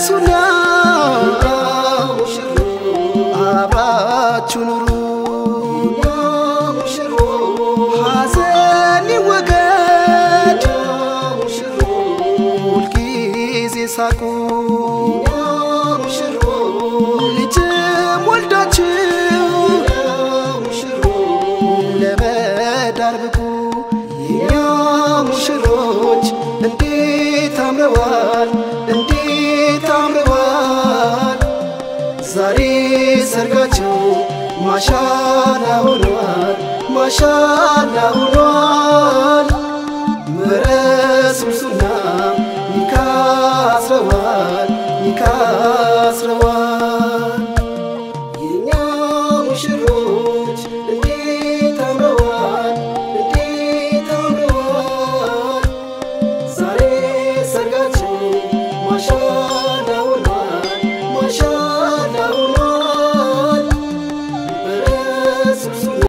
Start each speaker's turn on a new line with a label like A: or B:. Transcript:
A: ተነሱና አብራችሁ ኑሩ ሐዘን ይወገድ ሁልጊዜ ሳቁ ልጅም ወልዳችሁ ለመዳር ብቁ የኛ ሙሽሮች እንዴት አምረዋል እንዴት አምረዋል ዛሬ ሰርጋቸው ማሻላ ሆኗል ማሻላ ሆኗል በረሱል ኒካ አስረዋል ኒካ አስረዋል የኛ ሙሽሮች እንዴት አምረዋል እንዴት አምረዋል ዛሬ ሰርጋቸው ማሻ